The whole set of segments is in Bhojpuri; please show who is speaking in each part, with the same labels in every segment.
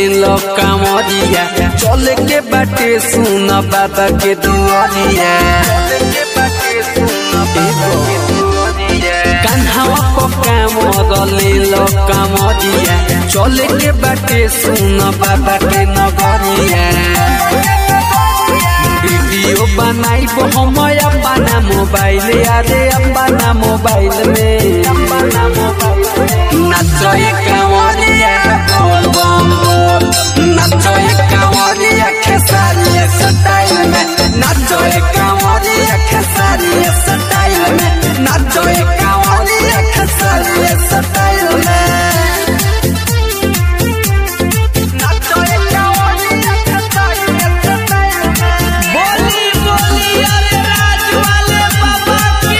Speaker 1: लो कामरिया चले के बाटे सुन बाबा के दुआरिया कान्हावा को कामर ले लो कामरिया चले के बाटे सुन बाबा के नगरिया वीडियो बनाई हम अपना मोबाइल अरे अपना मोबाइल में अपना मोबाइल नचोए कांवरिया बोल बम बोल नचोए कांवरिया खेसारिया स्टाइल में नचोए कांवरिया खेसारिया स्टाइल में नचोए कांवरिया खेसारिया स्टाइल में नचोए कांवरिया खेसारिया स्टाइल में
Speaker 2: बोली बोली अरे राज वाले बाबा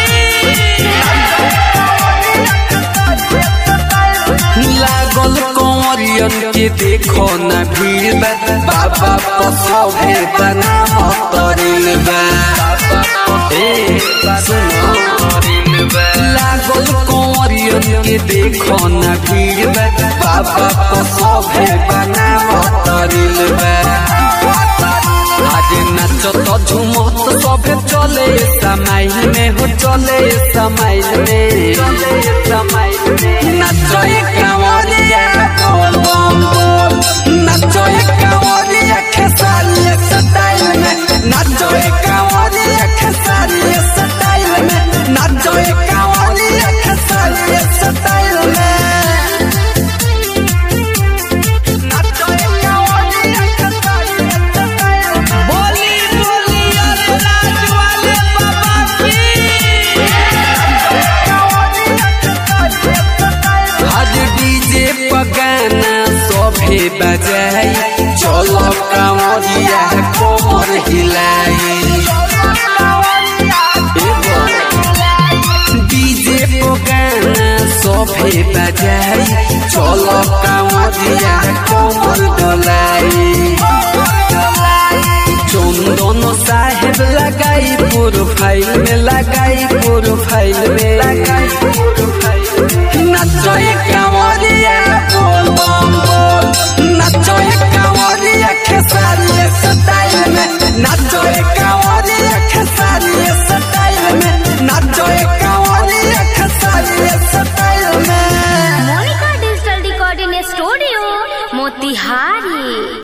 Speaker 2: की
Speaker 1: लागल कंवरियन के देखो न भीड़ बा बाबा पसवे बनाम तरिल बा ए सुनो लागल कंवरियन के देखो न भीड़ बा बाबा पसवे बनाम तरिल बा आज नाच तो झूमत सभे चले समाइल में हो चले समाइल में चले समाइल में नाचोए कांवरिया बोल बम बोल नाचोए कांवरिया खेसारिया स्टाइल में नाचोए कांवरिया खेसारिया स्टाइल में नाचोए कांवरिया खेसारिया स्टाइल में नाचोए कांवरिया खेसारिया स्टाइल में
Speaker 2: बोली बोली अरे राज वाले बाबा की
Speaker 1: आज डीजे पगाना सभे बजाई चलो कांवरिया कोमर हिलाई डीजे पगाना सभे बजाई चलो कांवरिया कोमर डोलाई चंदन साहेब लगाई प्रोफाइल में लगाई प्रोफाइल में लगाई नचोए कांवरिया बोल बम बोल नचोए कांवरिया खेसारिया स्टाइल में नचोए कांवरिया खेसारिया स्टाइल में नचोए कांवरिया खेसारिया स्टाइल में
Speaker 3: Monika digital recording studio Motihari